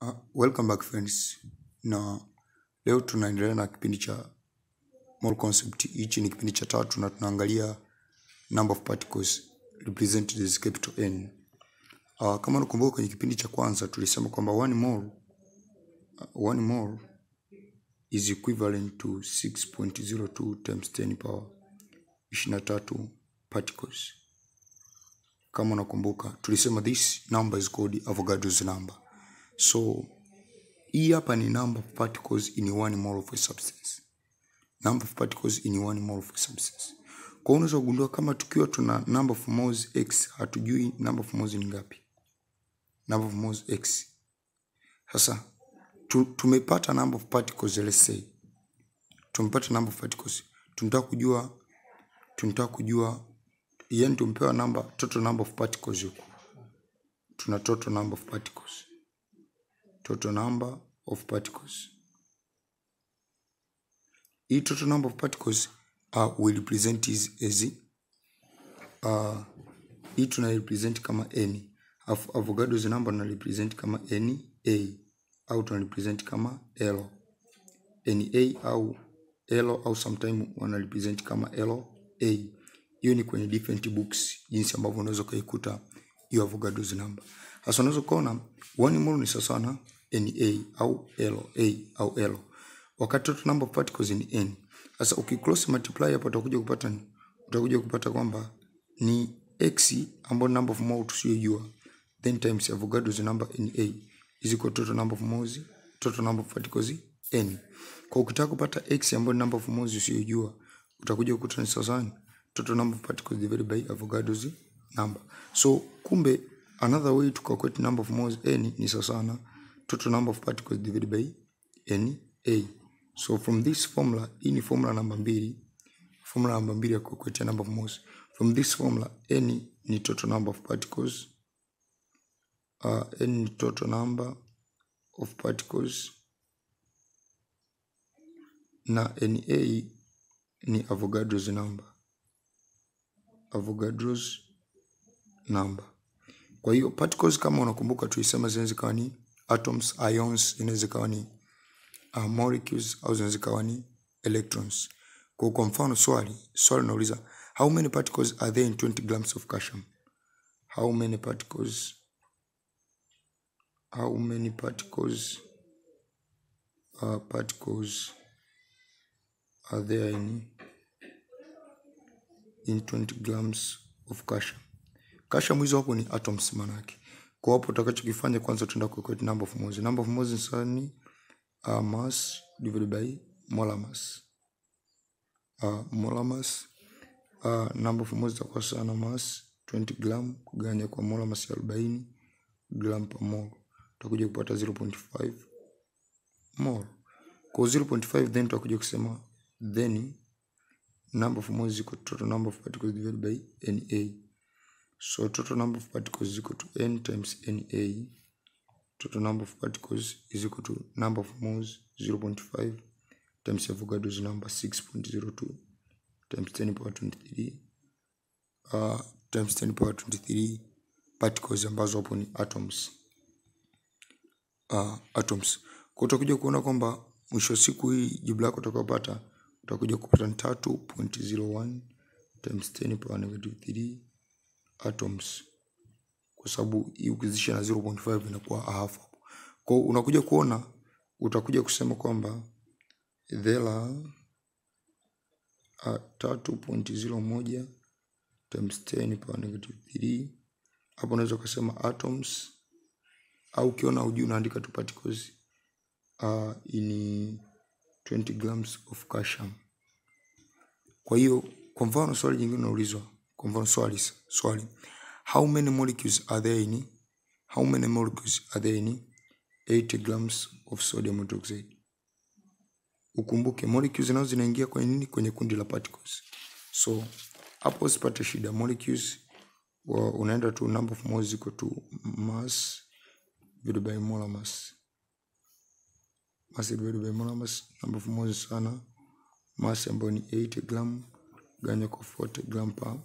Uh, welcome back friends, na leo tunaendelea na kipindi cha mole concept. Hichi ni kipindi cha tatu na tunaangalia number of particles represented as capital N. Uh, kama unakumbuka kwenye kipindi cha kwanza tulisema kwamba one mole, uh, one mole is equivalent to 6.02 times 10 power 23 particles. Kama unakumbuka tulisema this number is called Avogadro's number. So hii hapa ni number of particles in one mole of a substance. Number of particles in one mole of a substance. Kwa hiyo unaweza kugundua kama tukiwa tuna number of moles x hatujui number of moles ni ngapi. Number of moles x. Sasa tu, tumepata number of particles let's say. Tumepata number of particles. Tunataka kujua tunataka kujua yani tumepewa number total number of particles huku. Tuna total number of particles total number of particles. Hii total number of particles uh, we represent is as uh, hii tuna represent kama n. Alafu Avogadro's number na represent kama n a au tuna represent kama l n a au l au sometime wana represent kama l a. Hiyo ni kwenye different books, jinsi ambavyo unaweza ukaikuta hiyo Avogadro's number. Sasa unaweza kuona one mole ni sawa na Na au L, A au L. Wakati total number of particles ni N. Sasa ukicross multiply hapo utakuja kupata ni utakuja kupata kwamba ni X ambayo number of moles tusiyojua then times Avogadro's number Na is equal to total number of moles total number of particles N. Kwa ukitaka kupata X ambayo number of moles usiyojua utakuja kukuta ni sawa total number of particles divided by Avogadro's number. So kumbe another way to calculate number of moles N ni sawa na total number of particles divided by Na. So from this formula, hii ni formula namba mbili, formula namba mbili ya calculate number of moles. From this formula, N ni total number of particles. Uh, N ni total number of particles na Na ni Avogadro's number. Avogadro's number. Kwa hiyo particles kama unakumbuka tulisema zinaweza kuwa ni atoms, ions, inaweza ikawa ni uh, molecules au zinaweza ikawa ni electrons. Kwa kwa mfano swali, swali linauliza how many particles are there in 20 grams of calcium? How many particles how many particles uh, particles are there in in 20 grams of calcium? Calcium hizo hapo ni atoms manake. Kwa hapo utakachokifanya kwanza tutaenda kucalculate number of moles. Number of moles ni sawa ni uh, mass divided by molar mass. Uh, molar mass uh, number of moles itakuwa sawa na mass 20 gram kuganya kwa molar mass ya 40 gram per mole. Utakuja kupata 0.5 mole. Kwa 0.5 then tutakuja kusema then number of moles equal to total number of particles divided by Na. So total number of particles is equal to n times Na. Total number of particles is equal to number of moles 0.5 times Avogadro's number 6.02 times 10 power 23 uh, times 10 power 23 particles ambazo hapo ni atoms. Uh, atoms. Kwa utakuja kuona kwamba mwisho wa siku hii jibu lako utakayopata utakuja kupata ni 3.01 times 10 power negative 3 atoms kwa sababu hii ukizidisha na 0.5 inakuwa half. Kwa unakuja kuona utakuja kusema kwamba there are uh, 3.01 times 10 power negative 3. Hapo unaweza kusema atoms au ukiona hujui unaandika tu particles uh, in 20 grams of calcium. Kwa hiyo kwa mfano swali jingine unaulizwa, kwa mfano swali swali how many molecules are there in how many molecules are there in 80 grams of sodium hydroxide ukumbuke molecules nazo zinaingia kwenye nini kwenye kundi la particles so hapo usipate shida molecules wa, unaenda tu number of moles equal to mass divided by molar mass mass divided by molar mass number of moles sana mass ambayo ni 80 gram ganya kwa 40 gram per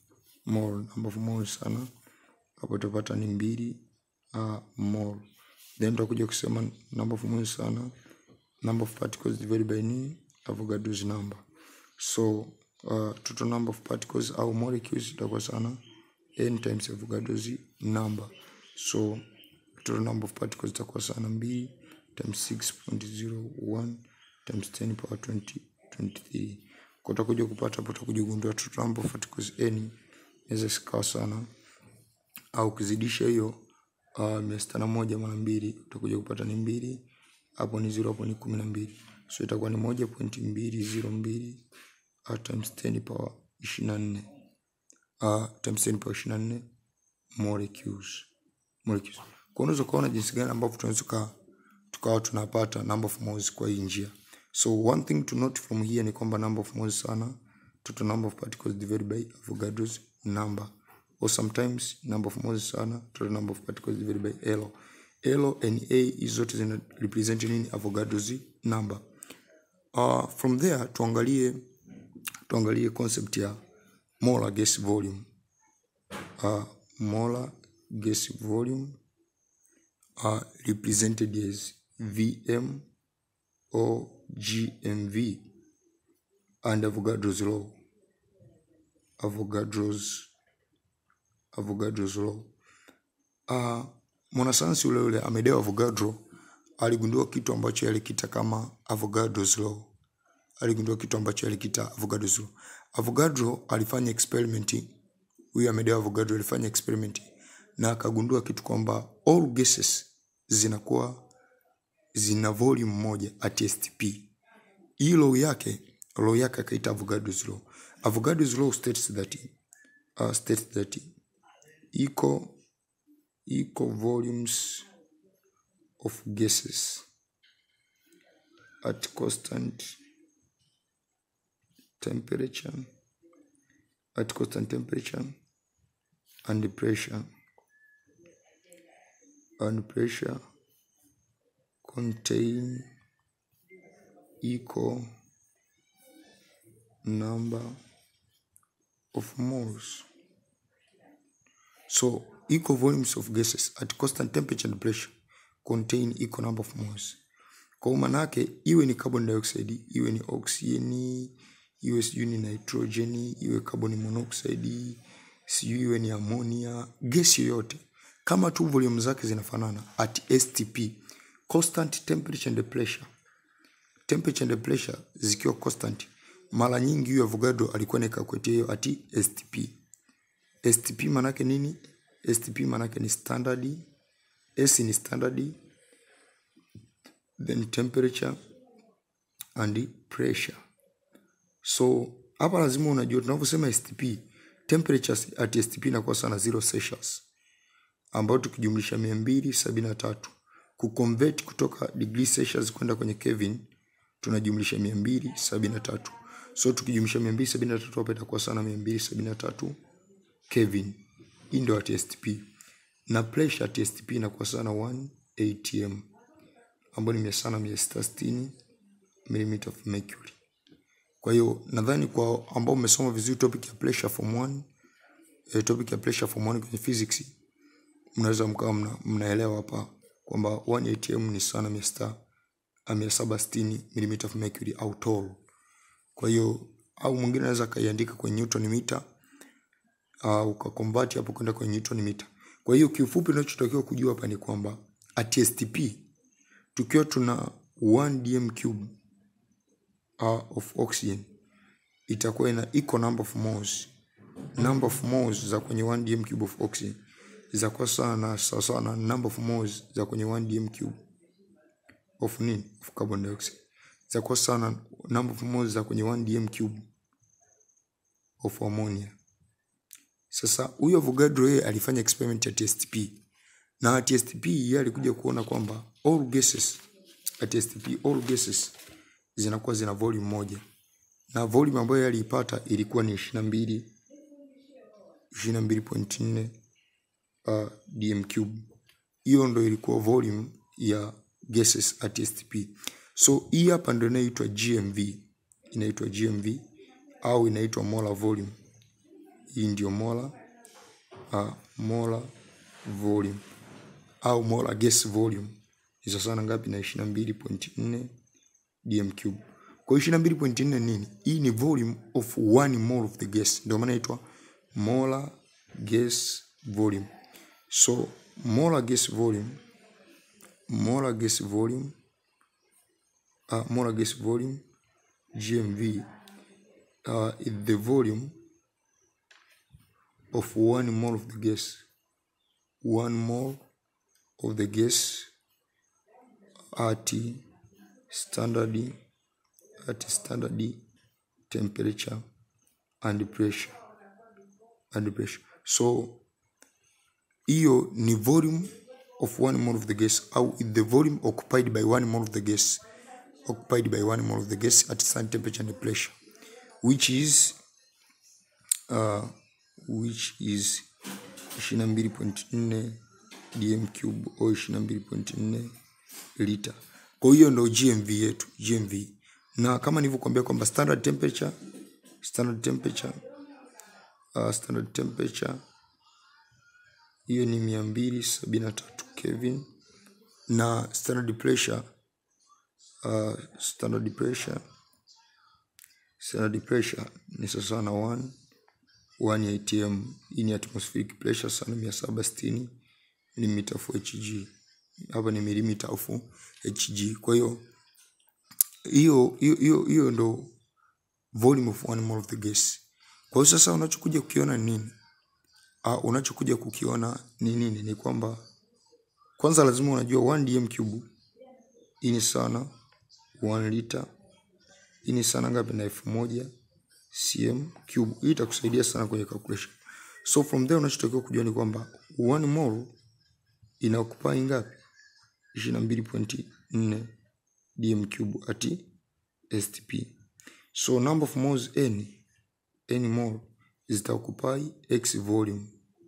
mole number of moles sana hapo utapata ni mbili uh, mole then tutakuja kusema number of moles sana number of particles divided by nini avogadro's number so uh, total number of particles au molecules itakuwa sana n times avogadro's number so total number of particles itakuwa sana mbili times 6.01 times 10 power 20 23 kwa utakuja kupata hapo utakuja kugundua total number of particles n inaweza sikawa sana au ukizidisha hiyo uh, mia sita na moja mara mbili utakuja kupata ni mbili hapo ni zero hapo ni kumi na mbili so itakuwa ni moja pointi mbili zero mbili uh, times 10 power ishirini na nne uh, times 10 power ishirini na nne molecules molecules kwa unaweza kuona jinsi gani ambavyo tunaweza tuka tukawa tunapata number of moles kwa hii njia so one thing to note from here ni kwamba number of moles sana total number of particles divided by avogadro's number or sometimes number of moles sana total number of particles divided by L L and A hizi zote zina represent nini avogadro's number uh, from there tuangalie tuangalie concept ya molar gas volume uh, molar gas volume are represented as Vm or GMV and Avogadro's law. Avogadro's Avogadro's law. Uh, mwanasayansi ule ule Amedeo Avogadro aligundua kitu ambacho alikita kama Avogadro's law. Aligundua kitu ambacho alikita Avogadro's law. Avogadro alifanya experiment, huyu Amedeo Avogadro alifanya experiment na akagundua kitu kwamba all gases zinakuwa zina volume moja at STP. Hii law yake law yake akaita Avogadro's law. Avogadro's law states that uh, states that equal equal volumes of gases at constant temperature at constant temperature and pressure and pressure contain equal number of moles. So equal volumes of gases at constant temperature and pressure contain equal number of moles. Kwa manake iwe ni carbon dioxide, iwe ni oxygen, iwe sijui ni nitrogen, iwe carbon monoxide, sijui iwe ni ammonia, gesi yoyote kama tu volume zake zinafanana at STP, constant temperature and pressure. Temperature and pressure zikiwa constant, mara nyingi huyo Avogadro alikuwa naikakuetia hiyo at STP. STP manake nini? STP manake ni standard, S ni standard, then temperature and pressure. So hapa lazima unajua tunavyosema STP, temperature at STP inakuwa sana 0 Celsius ambayo tukijumlisha mia mbili sabini na tatu kuconvert kutoka degree Celsius kwenda kwenye Kelvin tunajumlisha mia mbili sabini na tatu so tukijumlisha mia mbili sabini na tatu hapa itakuwa sana mia mbili sabini na tatu Kelvin. Hii ndio at STP na pressure at STP inakuwa sana 1 atm ambayo ni mia sana mia sita sitini millimeter of mercury. Kwa hiyo nadhani kwa ambao umesoma vizuri topic ya pressure form 1 eh, topic ya pressure form 1 kwenye physics mnaweza mkawa mna, mnaelewa hapa kwamba 1 atm ni sana mia sita mia saba sitini millimeter of mercury au toll. Kwa hiyo au mwingine anaweza akaiandika kwenye newton meter uh, ukakonvert hapo kwenda kwenye newton meter. Kwa hiyo kiufupi, unachotakiwa kujua hapa ni kwamba at STP tukiwa tuna 1 dm cube uh, of oxygen itakuwa ina equal number of moles. Number of moles za kwenye 1 dm cube of oxygen zitakuwa sawa na sawa sawa na number of moles za kwenye 1 dm cube of nini of carbon dioxide zitakuwa sawa na number of moles za kwenye 1 dm cube of ammonia. Sasa huyo Avogadro yeye alifanya experiment ya TSTP na TSTP yeye alikuja kuona kwamba all gases at STP all gases zinakuwa zina volume moja na volume ambayo yeye aliipata ilikuwa ni 22 22.4 uh, dm cube. Hiyo ndo ilikuwa volume ya gases at STP. So hii hapa ndo inaitwa GMV, inaitwa GMV au inaitwa molar volume. Hii ndio molar uh, molar volume au molar gas volume ni sawa na ngapi na 22.4 dm cube kwa hiyo 22.4 nini hii ni volume of one mole of the gas ndio maana inaitwa molar gas volume so molar gas volume molar gas volume uh, molar gas volume gmv uh, is the volume of one mole of the gas one mole of the gas at standard at standard temperature and pressure and pressure so hiyo ni volume of one mole of the gas au the volume occupied by one mole of the gas occupied by one mole of the gas at standard temperature and pressure which is uh, which is 22.4 dm cube au 22.4 lita kwa hiyo ndo gmv yetu gmv na kama nilivyokuambia kwamba standard temperature standard temperature uh, standard temperature hiyo ni mia mbili sabini na tatu Kelvin na standard pressure uh, standard pressure standard pressure ni sawasawa na 1 1 atm hii ni atmospheric pressure sana mia saba sitini milimita of hg hapa ni milimita of hg kwa hiyo hiyo hiyo hiyo hiyo ndo volume of one mole of the gas kwa hiyo sasa unachokuja kukiona ni nini uh, unachokuja kukiona ni nini ni kwamba kwanza lazima unajua 1 dm cube hii ni sana 1 liter hii ni sana ngapi na elfu moja cm cube hii itakusaidia sana kwenye calculation so from there unachotakiwa kujua ni kwamba 1 mole ina occupy ngapi 22.4 dm cube at stp so number of moles n n mole zita occupy x volume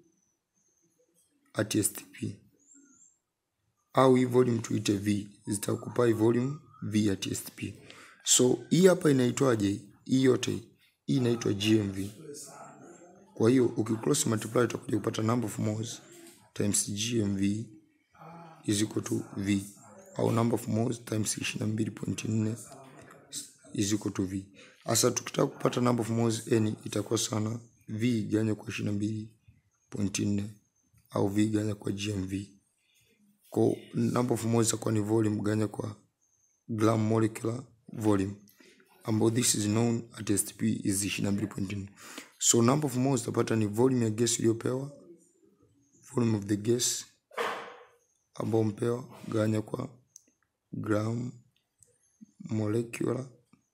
at stp au hii volume tuite v zita occupy volume v at stp so hii hapa inaitwaje hii yote hii inaitwa gmv kwa hiyo ukicross multiply utakuja kupata number of moles times gmv is equal to v au number of moles times 22.4 is equal to v hasa tukitaka kupata number of moles n itakuwa sana v ganya kwa 22.4 au v ganya kwa gmv kwa number of moles itakuwa ni volume ganya kwa gram molecular volume ambao this is known at stp is 22.4 so number of moles utapata ni volume ya gas iliyopewa volume of the gas ambao mpewa ganya kwa gram molecular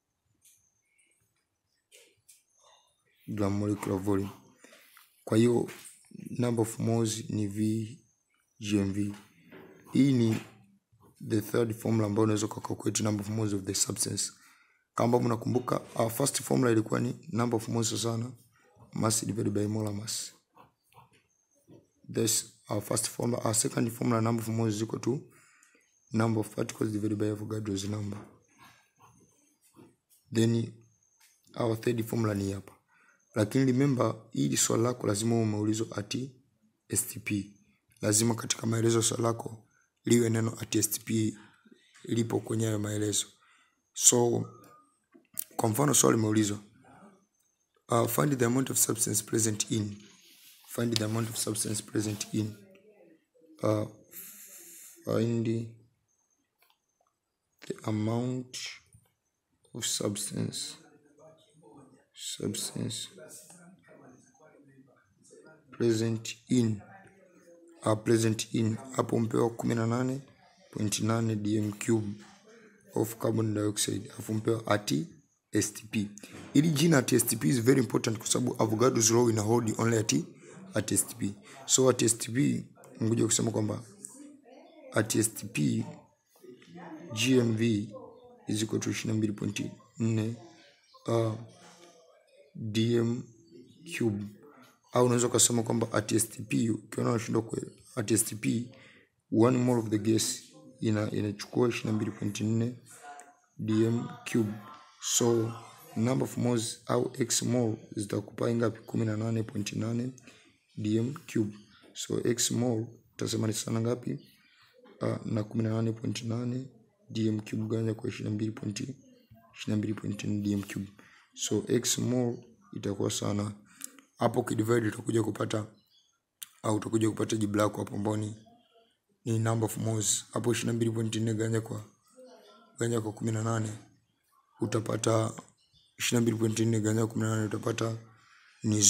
gram molecular volume kwa hiyo number of moles ni v gmv hii ni the third formula ambayo unaweza kucalculate number of moles of the substance kama ambavyo mnakumbuka our first formula ilikuwa ni number of moles sana mass divided by molar mass this our first formula our second formula number of moles is equal to number of particles divided by Avogadro's number then our third formula ni hapa lakini remember hili swali lako lazima uwe umeulizwa ati stp lazima katika maelezo ya swali lako liwe neno ati stp lipo kwenye hayo maelezo so kwa mfano swali limeulizwa uh, find the amount of substance present in find the amount of substance present in uh, find the amount of substance substance present in uh, present in hapo mpewa kumi na nane point nane dm cube of carbon dioxide afu mpewa ati stp ili jina at stp is very important kwa sababu avogadro's law ina hold only at at stp so at stp ngoja kusema kwamba at stp gmv is equal to 22.4 uh, dm cube au unaweza ukasema kwamba at stp ukiona unashindwa kwa at stp one mole of the gas ina inachukua 22.4 dm cube so number of moles au x mole zitakupa ngapi 18.8 dm cube so x mole utasema ni sana ngapi uh, na kumi na nane point nane dm cube gawanya kwa ishirini na mbili point ishirini na mbili point nne dm cube so x mol itakuwa sana hapo ukidivide utakuja kupata au utakuja kupata jibu lako hapo ambao ni ni number of moles hapo ishirini na mbili point nne gawanya kwa gawanya kwa kumi na nane utapata ishirini na mbili point nne gawanya kwa kumi na nane utapata ni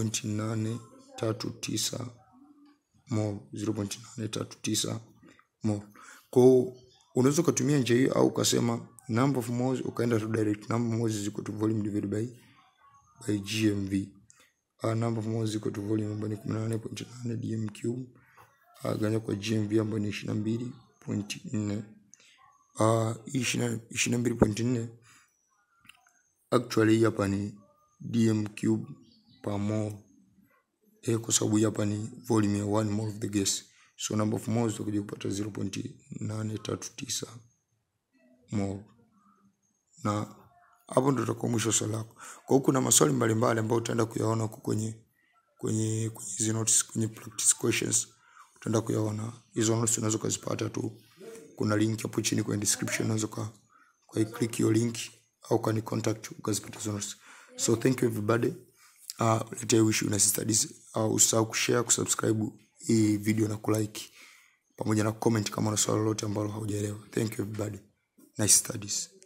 0.839 mol 0.839 mol kwao unaweza ukatumia njia hiyo au ukasema number of moles ukaenda tu direct number of moles is equal to volume divided by by gmv uh, number of moles is equal to volume ambayo ni 18.8 dm cube uh, ganya kwa gmv ambayo ni 22.4 uh, hii 22.4 actually hii hapa ni dm cube per mole eh, kwa sababu hii hapa ni volume ya 1 mole of the gas so number of moles utakuja kupata 0.839 mole na hapo ndo tutakuwa mwisho swali lako kwa hiyo kuna maswali mbalimbali ambayo utaenda kuyaona huko kwenye kwenye kwenye hizi notes kwenye practice questions utaenda kuyaona hizo notes unaweza ukazipata tu kuna link hapo chini kwenye description unaweza ka kwa click hiyo link au kani contact ukazipata hizo notes so thank you everybody uh, let I wish you nice studies uh, usahau kushare kusubscribe hii video na kulike pamoja na comment kama una swali lolote ambalo haujaelewa thank you everybody nice studies